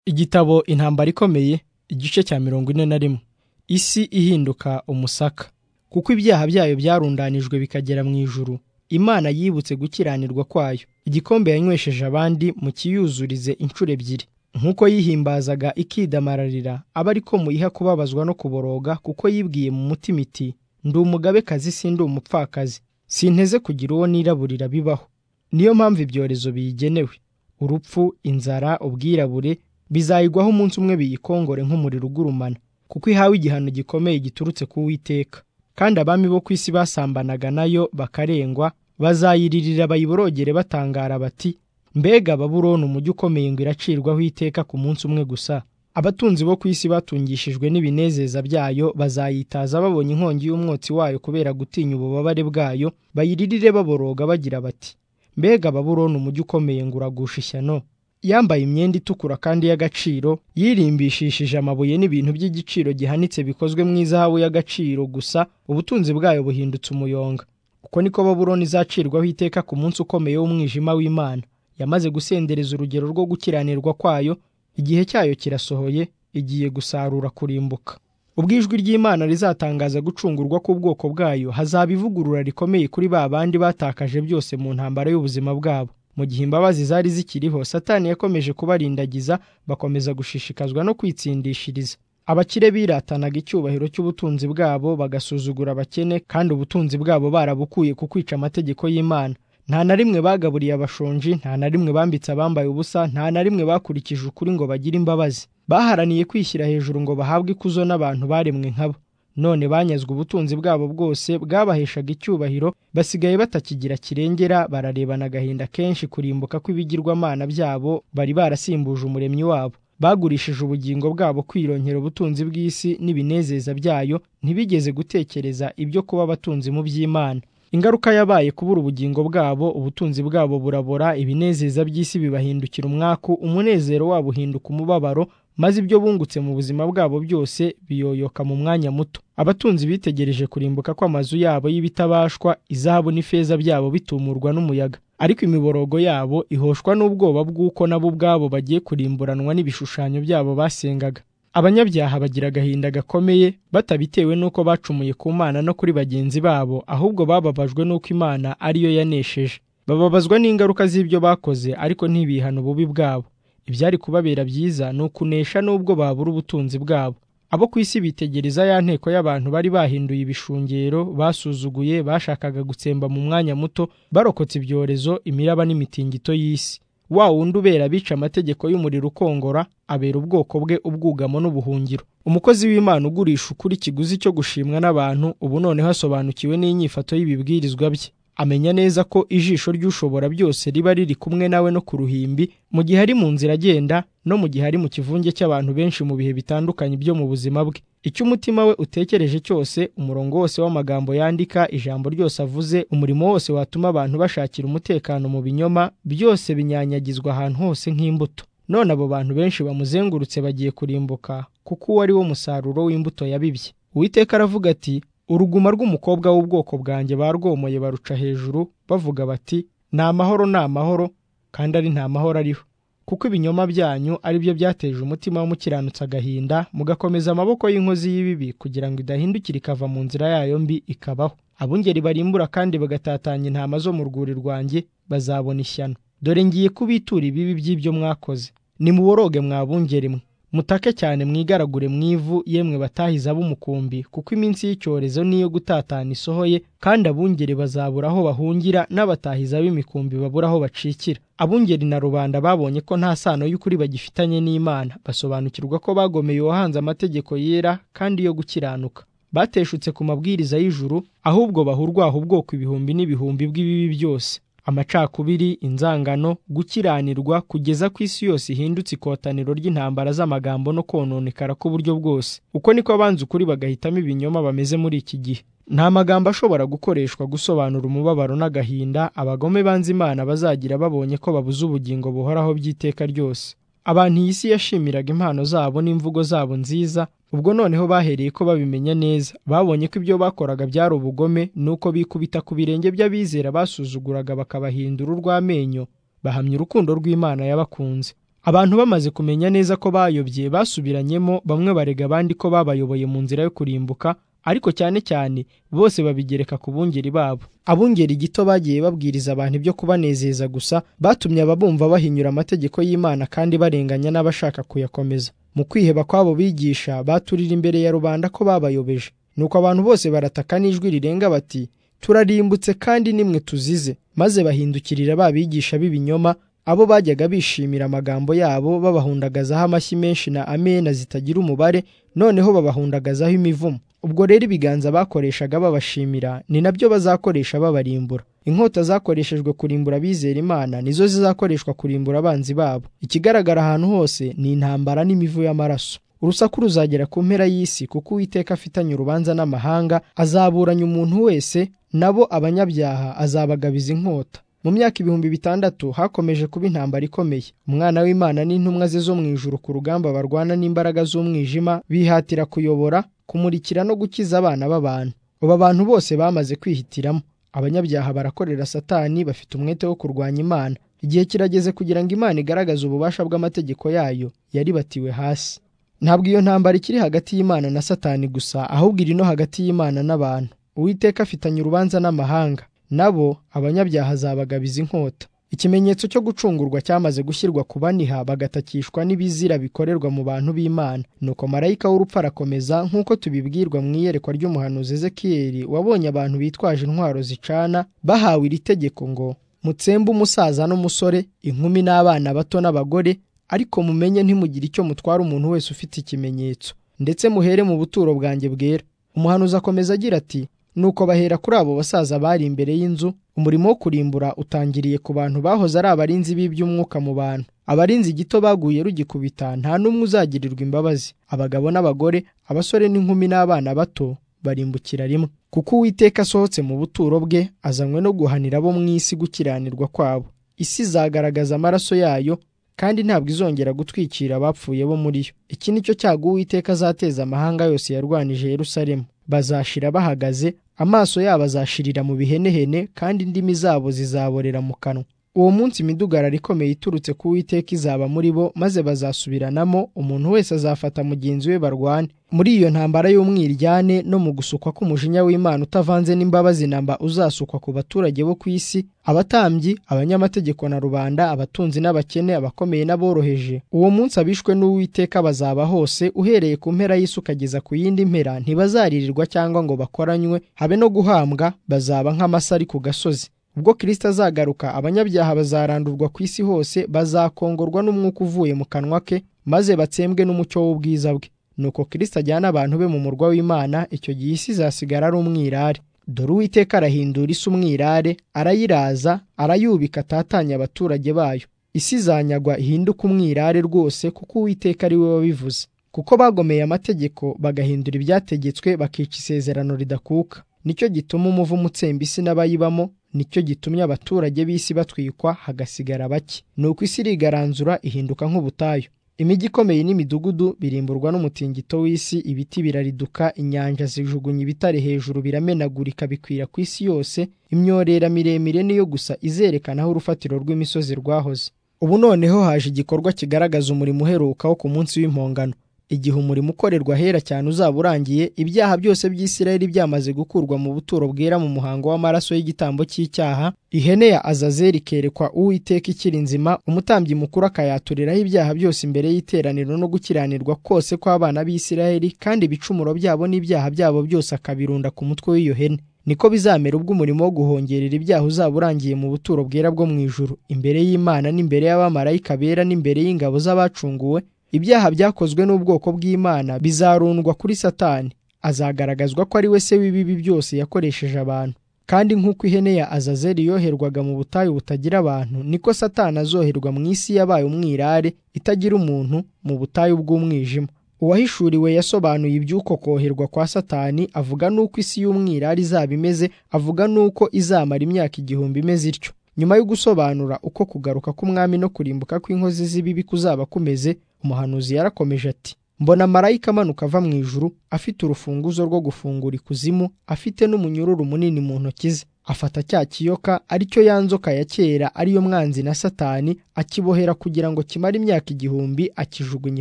Igitabo Intambara ikomeye igice cya mirongo ine na rimwe isi ihinduka umusaka kuko ibyaha byayo byarundanijwe bikagera mu ijuru Imana yibutse gukiranirwa kwayo igikombe yanywesheje abandi mu kiyuzurize inshuro ebyiri nk'uko yihimbazaga ikidamararira aba ariko muyiha kubabazwa no kuboroga kuko yibwiye mu mutima iti ndi umugabekazi sindi umupfakazi sinteze kugira uwo niraburira bibaho niyo mpamvu ibyorezo biyigenewe urupfu inzara ubwirabure bizayigwaho umunsi umwe biyikongore nk'umuriro ugurumana kuko ihawe igihano gikomeye giturutse ku Uwiteka kandi abami bo ku isi basambanaga nayo bakarengwa bazayiririra bayiborogere batangara bati mbega babuloni umujyi ukomeye ngo iracirwaho iteka ku munsi umwe gusa abatunzi bo ku isi batungishijwe n'ibinezeza byayo bazayitaza babonye inkongi y'umwotsi wayo kubera gutinya ububabare bwayo bayiririre baboroga bagira bati mbega babuloni umujyi ukomeye ngo uragusha ishyano yambaye imyenda itukura kandi y'agaciro yirimbishishije amabuye n'ibintu by'igiciro gihanitse bikozwe mu izahabu y'agaciro gusa ubutunzi bwayo buhindutse umuyonga uko niko babuloni izacirwaho iteka ku munsi ukomeye w'umwijima w'imana yamaze gusendereza urugero rwo gukiranirwa kwayo igihe cyayo kirasohoye igiye gusarura kurimbuka ubwo ijwi ry'imana rizatangaza gucungurwa k'ubwoko bwayo hazaba ivugurura rikomeye kuri ba bandi batakaje byose mu ntambara y'ubuzima bwabo mu gihe imbabazi zari zikiriho satani yakomeje kubarindagiza bakomeza gushishikazwa no kwitsindishiriza abakire biratanaga icyubahiro cy'ubutunzi bwabo bagasuzugura abakene kandi ubutunzi bwabo barabukuye ku kwica amategeko y'imana nta na rimwe bagaburiye abashonji nta na rimwe bambitse abambaye ubusa nta na rimwe bakurikije ukuri ngo bagire imbabazi baharaniye kwishyira hejuru ngo bahabwe ikuzo n'abantu baremwe nkabo none banyazwe ubutunzi bwabo bwose bwabaheshaga icyubahiro basigaye batakigira kirengera bararebana agahinda kenshi kurimbuka kw'ibigirwamana byabo bari barasimbuje umuremyi wabo bagurishije ubugingo bwabo kwironkera ubutunzi bw'isi n'ibinezeza byayo ntibigeze gutekereza ibyo kuba abatunzi mu by'imana ingaruka yabaye kubura ubugingo bwabo ubutunzi bwabo burabora ibinezeza by'isi bibahindukira umwaku umunezero wabo uhinduka umubabaro maze ibyo bungutse mu buzima bwabo byose biyoyoka mu mwanya muto abatunzi bitegereje kurimbuka kw'amazu yabo y'ibitabashwa izahabu n'ifeza byabo bitumurwa n'umuyaga ariko imiborogo yabo ihoshwa n'ubwoba bw'uko nabo ubwabo bagiye kurimburanwa n'ibishushanyo byabo basengaga abanyabyaha bagira agahinda gakomeye batabitewe n'uko bacumuye ku mana no kuri bagenzi babo ahubwo bababajwe n'uko imana ariyo yanesheje bababazwa n'ingaruka z'ibyo bakoze ariko ntibihana ububi bwabo ibyari kubabera byiza ni ukunesha n'ubwo babura ubutunzi bwabo abo ku isi bitegereza ya nteko y'abantu bari bahinduye ibishungero basuzuguye bashakaga gutsemba mu mwanya muto barokotse ibyorezo imiraba n'imitingito y'isi wa wundi ubera abica amategeko y'umuriro ukongora abera ubwoko bwe ubwugamo n'ubuhungiro umukozi w'imana ugurisha ukuri ikiguzi cyo gushimwa n'abantu ubu noneho asobanukiwe n'inyifato y'ibibwirizwa bye amenya neza ko ijisho ry'ushobora byose riba riri kumwe nawe no ku ruhimbi mu gihe ari mu nzira agenda no mu gihe ari mu kivunge cy'abantu benshi mu bihe bitandukanye byo mu buzima bwe icyo umutima we utekereje cyose umurongo wose w'amagambo yandika ijambo ryose avuze umurimo wose watuma abantu bashakira umutekano mu binyoma byose binyanyagizwa ahantu hose nk'imbuto none abo bantu benshi bamuzengurutse bagiye kurimbuka kuko uwo ari wo musaruro w'imbuto yabibye uwiteka aravuga ati uruguma rw'umukobwa w'ubwoko bwanjye barwomoye baruca hejuru bavuga bati ni amahoro ni amahoro kandi ari nta mahoro ariho kuko ibinyoma byanyu ari byo byateje umutima w'umukiranutsi agahinda mugakomeza amaboko y'inkozi y'ibibi kugira ngo idahindukira ikava mu nzira yayo mbi ikabaho abungeri barimbura kandi bagatatanya intama zo mu rwuri rwanjye bazabona ishyano dore ngiye kubitura ibibi by'ibyo mwakoze nimuboroge mwabungeri mwe mutake cyane mwigaragure mu ivu yemwe batahiza b'umukumbi kuko iminsi y'icyorezo niyo gutatana isohoye kandi abungeri bazabura aho bahungira n'abatahiza b'imikumbi babura aho bacikira abungeri na rubanda babonye ko nta sano y'ukuri bagifitanye n'imana basobanukirwa ko bagomeye uwahanze amategeko yera kandi yo gukiranuka bateshutse ku mabwiriza y'ijuru ahubwo bahurwaho ubwoko ibihumbi n'ibihumbi bw'ibibi byose amacakubiri inzangano gukiranirwa kugeza ku isi yose ihindutse ikotaniro ry'intambara z'amagambo no kononekara k'uburyo bwose uko niko abanza ukuri bagahitamo ibinyoma bameze muri iki gihe nta magambo ashobora gukoreshwa gusobanura umubabaro n'agahinda abagome banze imana bazagira babonye ko babuze ubugingo buhoraho by'iteka ryose abantu iyi si yashimiraga impano zabo n'imvugo zabo nziza ubwo noneho bahereye ko babimenya neza babonye ko ibyo bakoraga byari ubugome nuko bikubita ku birenge by'abizera basuzuguraga bakabahindura urw'amenyo bahamya urukundo rw'imana yabakunze abantu bamaze kumenya neza ko bayobye basubiranyemo bamwe barega abandi ko babayoboye mu nzira yo kurimbuka ariko cyane cyane bose babigereka ku bungeri babo abungeri gito bagiye babwiriza abantu ibyo kubanezeza gusa batumye ababumva bahinyura amategeko y'imana kandi barenganya n'abashaka kuyakomeza mu kwiheba kw'abo bigisha baturira imbere ya rubanda ko babayobeje nuko abantu bose barataka n'ijwi rirenga bati turarimbutse kandi nimwe tuzize maze bahindukirira ba bigisha b'ibinyoma abo bajyaga bishimira amagambo yabo babahundagazaho amashyi menshi na amena zitagira umubare noneho babahundagazaho imivumo ubwo rero ibiganza bakoreshaga babashimira ni nabyo bazakoresha babarimbura inkota zakoreshejwe kurimbura abizera imana nizo zizakoreshwa kurimbura abanzi babo ikigaragara ahantu hose ni intambara n'imivu y'amaraso urusaku ruzagera ku mpera y'isi kuko uwiteka afitanye urubanza n'amahanga azaburanya umuntu wese nabo abanyabyaha azabagabiza inkota mu myaka ibihumbi bitandatu hakomeje kuba intambara ikomeye umwana w'imana n'intumwa ze zo mu ijuru ku rugamba barwana n'imbaraga z'umwijima bihatira kuyobora kumurikira no gukiza abana b'abantu aba bantu bose bamaze kwihitiramo abanyabyaha barakorera satani bafite umwete wo kurwanya imana igihe kirageze kugira ngo imana igaragaze ububasha bw'amategeko yayo yaribatiwe hasi ntabwo iyo ntambara ikiri hagati y'imana na satani gusa ahubwo iri no hagati y'imana n'abantu uwiteka afitanye urubanza n'amahanga nabo abanyabyaha azabagabiza inkota ikimenyetso cyo gucungurwa cyamaze gushyirwa ku baniha bagatakishwa n'ibizira bikorerwa mu bantu b'imana nuko marayika w'urupfu arakomeza nk'uko tubibwirwa mu iyerekwa ry'umuhanuzi ezekiyeli wabonye abantu bitwaje intwaro zicana bahawe iri tegeko ngo mutsembe umusaza n'umusore inkumi n'abana bato n'abagore ariko mumenye ntimugire icyo mutwara umuntu wese ufite ikimenyetso ndetse muhere mu buturo bwanjye bwera umuhanuzi akomeza agira ati nuko bahera kuri abo basaza bari imbere y'inzu umurimo wo kurimbura utangiriye ku bantu bahoze ari abarinzi b'iby'umwuka mu bantu abarinzi gito baguye rugikubita nta n'umwe uzagirirwa imbabazi abagabo n'abagore abasore n'inkumi n'abana bato barimbukira rimwe kuko uwiteka asohotse mu buturo bwe azanywe no guhanira abo mu isi gukiranirwa kwabo isi izagaragaza amaraso yayo kandi ntabwo izongera gutwikira abapfuye bo muri yo iki ni cyo cyago uwiteka azateza amahanga yose yarwanije Yerusalemu bazashira bahagaze amaso yabo azashirira mu bihenehene kandi indimi zabo zizaborera mu kanwa uwo munsi imidugararo ikomeye iturutse ku witeka izaba muri bo maze bazasubiranamo umuntu wese azafata mugenzi we barwane muri iyo ntambara y'umwiryane no mu gusukwa k'umujinya w'imana utavanze n'imbabazi namba uzasukwa ku baturage bo ku isi abatambyi abanyamategeko na rubanda abatunzi n'abakene abakomeye n'aboroheje uwo munsi abishwe n'uwiteka bazaba hose uhereye ku mpera y'isi ukageza ku yindi mpera ntibazaririrwa cyangwa ngo bakoranywe habe no guhambwa bazaba nk'amasari ku gasozi ubwo kirisita azagaruka abanyabyaha bazarandurwa ku isi hose bazakongorwa n'umwuka uvuye mu kanwa ke maze batsembwe n'umucyo w'ubwiza bwe nuko kirisita ajyana abantu be mu murwa w'imana icyo gihe isi izasigara ari umwirare dore uwiteka arahindura isi umwirare arayiraza arayubika atatanya abaturage bayo isi izanyagwa ihinduke umwirare rwose kuko uwiteka ari we wabivuze kuko bagomeye amategeko bagahindura ibyategetswe bakica isezerano ridakuka nicyo gituma umuvumo utsemba isi n'abayibamo nicyo gitumye abaturage b'isi batwikwa hagasigara bake nuko isi irigaranzura ihinduka nk'ubutayu imijyi ikomeye n'imidugudu birimburwa n'umutingito w'isi ibiti birariduka inyanja zijugunya ibitare hejuru biramenagurika bikwira ku isi yose imyorera miremire niyo gusa izerekana aho urufatiro rw'imisozi rwahoze ubu noneho haje igikorwa kigaragaza umurimo uheruka wo ku munsi w'impongano igihe umurimo ukorerwa ahera cyane uzaba urangiye ibyaha byose by'isirayeli byamaze gukurwa mu buturo bwera mu muhango w'amaraso y'igitambo cy'icyaha ihene ya azazeli ikerekwa uwiteka ikiri nzima umutambyi mukuru akayaturiraho ibyaha byose imbere y'iteraniro no gukiranirwa kose kw'abana b'isirayeli kandi ibicumuro byabo n'ibyaha byabo byose akabirunda ku mutwe w'iyo hene niko bizamera ubwo umurimo wo guhongerera ibyaha uzaba urangiye mu buturo bwera bwo mu ijuru imbere y'imana n'imbere y'abamarayika bera n'imbere y'ingabo z'abacunguwe ibyaha byakozwe n'ubwoko bw'imana bizarundwa kuri satani azagaragazwa ko ari we se w'ibibi byose yakoresheje abantu kandi nk'uko ihene ya azazeli yoherwaga mu butayu butagira abantu niko satani azoherwa mu isi yabaye umwirare itagira umuntu mu butayu bw'umwijima uwahishuriwe yasobanuye iby'uko koherwa kwa satani avuga n'uko isi y'umwirare izaba imeze avuga n'uko izamara imyaka igihumbi imeze ityo nyuma yo gusobanura uko kugaruka k'umwami no kurimbuka kw'inkozi z'ibibi kuzaba kumeze umuhanuzi yarakomeje ati mbona marayika amanuka ava mu ijuru afite urufunguzo rwo gufungura ikuzimu afite n'umunyururu munini mu ntoki ze afata cya kiyoka ari cyo ya nzoka ya kera ariyo mwanzi na satani akibohera kugira ngo kimare imyaka igihumbi akijugunya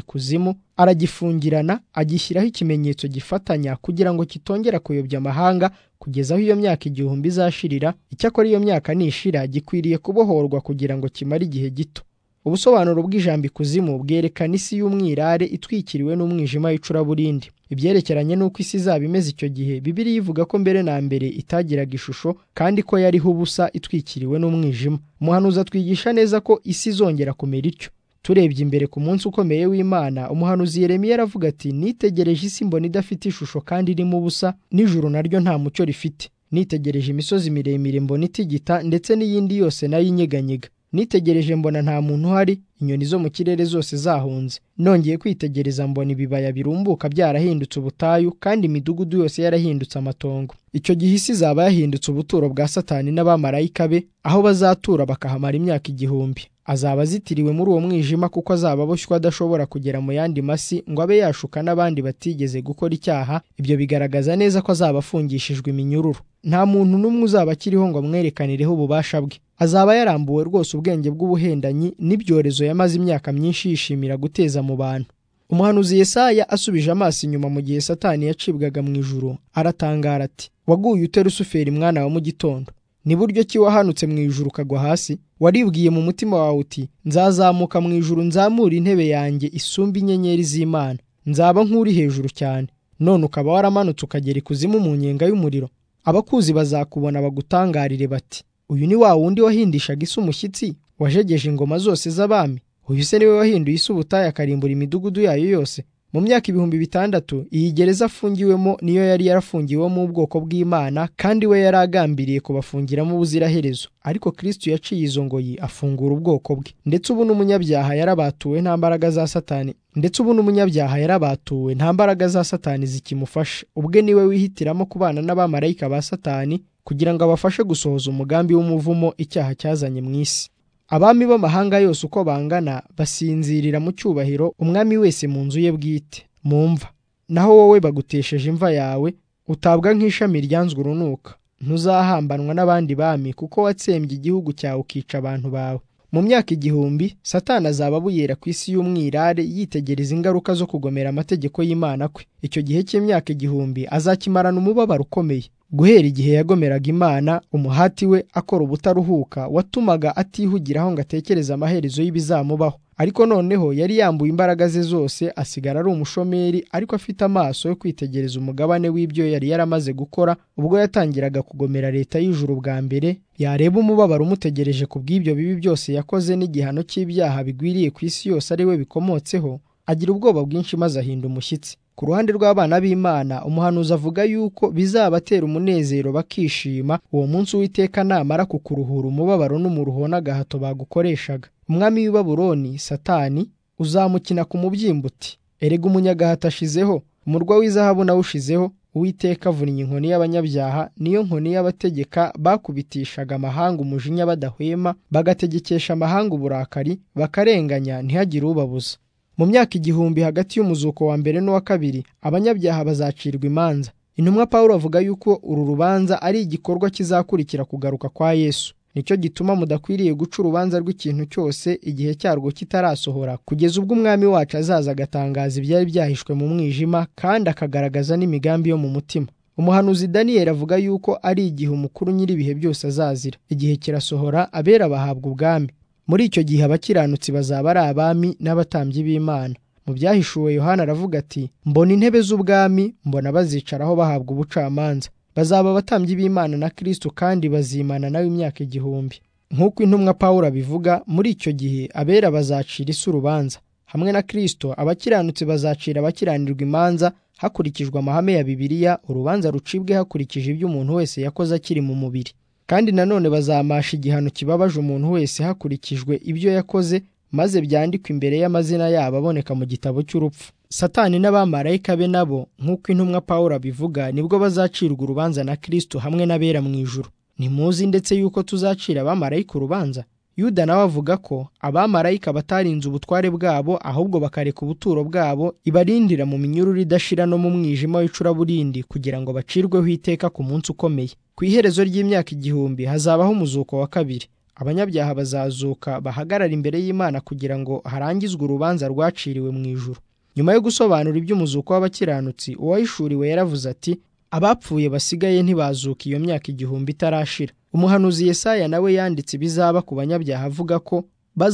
ikuzimu aragifungirana agishyiraho ikimenyetso gifatanya kugira ngo kitongera kuyobya amahanga kugeza aho iyo myaka igihumbi izashirira icyakora iyo myaka nishira gikwiriye kubohorwa kugira ngo kimare igihe gito ubusobanuro bw'ijambo ikuzimu bwerekana isi y'umwirare itwikiriwe n'umwijima w'icuraburindi ibyerekeranye n'uko isi izaba imeze icyo gihe bibiriya ivuga ko mbere na mbere itagiraga ishusho kandi ko yariho ubusa itwikiriwe n'umwijima umuhanuzi atwigisha neza ko isi izongera kumera ityo turebye imbere ku munsi ukomeye w'imana umuhanuzi Yeremiya aravuga ati nitegereje isi mbona idafite ishusho kandi irimo ubusa n'ijuru naryo nta mucyo rifite nitegereje imisozi miremire mbona itigita ndetse n'iyindi yose nayo inyeganyega nitegereje mbona nta muntu uhari inyoni zo mu kirere zose zahunze nongeye kwitegereza mbona ibibaya birumbuka byarahindutse ubutayu kandi imidugudu yose yarahindutse amatongo icyo gihe isi izaba yahindutse ubuturo bwa satani n'abamarayika be aho bazatura bakahamara imyaka igihumbi azaba azitiriwe muri uwo mwijima kuko azaba aboshywa adashobora kugera mu yandi masi ngo abe yashuka n'abandi batigeze gukora icyaha ibyo bigaragaza neza ko azaba afungishijwe iminyururu nta muntu n'umwe uzaba akiriho ngo amwerekanireho ububasha bwe azaba yarambuwe rwose ubwenge bw'ubuhendanyi n'ibyorezo yamaze imyaka myinshi yishimira guteza mu bantu umuhanuzi Yesaya asubije amaso inyuma mu gihe satani yacibwaga mu ijuru aratangara ati waguye ute rusuferi mwana wa mu gitondo ni buryo ki wahanutse mu ijuru ukagwa hasi waribwiye mu mutima wawe uti nzazamuka mu ijuru nzamure intebe yanjye isumba inyenyeri z'imana nzaba nk'uri hejuru cyane none ukaba waramanutse ukagera ikuzimu mu nyenga y'umuriro abakuzi bazakubona bagutangarire bati uyu ni wa wundi wahindishaga isi umushyitsi wajegeje ingoma zose z'abami uyu se niwe wahinduye isi ubutayu akarimbura imidugudu yayo yose mu myaka ibihumbi bitandatu iyi gereza afungiwemo niyo yari yarafungiwemo ubwoko bw'imana kandi we yari agambiriye kubafungiramo ubuziraherezo ariko kristo yaciye izo ngoyi afungura ubwoko bwe ndetse ubu n'umunyabyaha yarabatuwe nta mbaraga za satani ndetse ubu n'umunyabyaha yarabatuwe nta mbaraga za satani zikimufasha ubwe niwe wihitiramo kubana n'abamarayika ba satani kugira ngo abafashe gusohoza umugambi w'umuvumo icyaha cyazanye mu isi abami b'amahanga yose uko bangana basinzirira mu cyubahiro umwami wese mu nzu ye bwite mu mva naho wowe bagutesheje imva yawe utabwa nk'ishami ryanzwe urunuka ntuzahambanwa n'abandi bami kuko watsembye igihugu cyawe ukica abantu bawe mu myaka igihumbi satani azaba abuyera ku isi y'umwirare yitegereza ingaruka zo kugomera amategeko y'imana kwe icyo gihe cy'imyaka igihumbi azakimarana umubabaro ukomeye guhera igihe yagomeraga imana umuhati we akora ubutaruhuka watumaga atihugiraho ngo atekereze amaherezo y'ibizamubaho ariko noneho yari yambuye imbaraga ze zose asigara ari umushomeri ariko afite amaso yo kwitegereza umugabane w'ibyo yari yaramaze gukora ubwo yatangiraga kugomera leta y'ijuru bwa mbere yareba umubabaro umutegereje ku bw'ibyo bibi byose yakoze n'igihano cy'ibyaha bigwiriye ku isi yose ari we bikomotseho agira ubwoba bwinshi maze ahinda umushyitsi ku ruhande rw'abana b'imana umuhanuzi avuga yuko bizabatera umunezero bakishima uwo munsi uwiteka namara kukuruhura umubabaro n'umuruho n'agahato bagukoreshaga umwami w'i baburoni satani uzamukina ku mubyimba uti erega umunyagahato ashizeho umurwa w'izahabu nawushizeho uwiteka avunnye inkoni y'abanyabyaha niyo nkoni y'abategeka bakubitishaga amahanga umujinya badahwema bagategekesha amahanga uburakari bakarenganya ntihagire ubabuza mu myaka igihumbi hagati y'umuzuko wa mbere n'uwa kabiri abanyabyaha bazacirwa imanza intumwa pawulo avuga yuko uru rubanza ari igikorwa kizakurikira kugaruka kwa yesu nicyo gituma mudakwiriye guca urubanza rw'ikintu cyose igihe cyarwo kitarasohora kugeza ubwo umwami wacu azaza agatangaza ibyari byahishwe mu mwijima kandi akagaragaza n'imigambi yo mu mutima umuhanuzi daniyeli avuga yuko ari igihe umukuru nyir'ibihe byose azazira igihe kirasohora abera bahabwa ubwami muri icyo gihe abakiranutsi bazaba ari abami n'abatambyi b'imana mu byahishuwe yohana aravuga ati mbona intebe z'ubwami mbona bazicaraho bahabwa ubucamanza bazaba abatambyi b'imana na kristo kandi bazimana nawe imyaka igihumbi nk'uko intumwa pawulo abivuga muri icyo gihe abera bazacira isi urubanza hamwe na kristo abakiranutsi bazacira abakiranirwa imanza hakurikijwe amahame ya bibiliya urubanza rucibwe hakurikije ibyo umuntu wese yakoze akiri mu mubiri kandi nanone bazamasha igihano kibabaje umuntu wese hakurikijwe ibyo yakoze maze byandikwa imbere y'amazina yabo aboneka mu gitabo cy'urupfu satani n'abamarayika be nabo nk'uko intumwa pawulo abivuga nibwo bazacirwa urubanza na kristo hamwe n'abera mu ijuru ntimuzi ndetse yuko tuzacira abamarayika urubanza yuda nawe avuga ko abamarayika batarinze ubutware bwabo ahubwo bakareka ubuturo bwabo ibarindira mu minyururu idashira no mu mwijima w'icuraburindi kugira ngo bacirweho iteka ku munsi ukomeye ku iherezo ry'imyaka igihumbi hazabaho umuzuko wa kabiri abanyabyaha bazazuka bahagarara imbere y'imana kugira ngo harangizwe urubanza rwaciriwe mu ijuru nyuma yo gusobanura iby'umuzuko w'abakiranutsi uwayishuriwe yaravuze ati abapfuye basigaye ntibazuka iyo myaka igihumbi itarashira umuhanuzi Yesaya nawe yanditse ibizaba ku banyabyaha avuga ko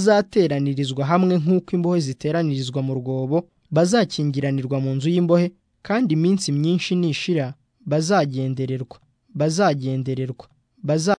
bazateranirizwa hamwe nk'uko imbohe ziteranirizwa mu rwobo bazakingiranirwa mu nzu y'imbohe kandi iminsi myinshi nishira bazagendererwa bazagendererwa baza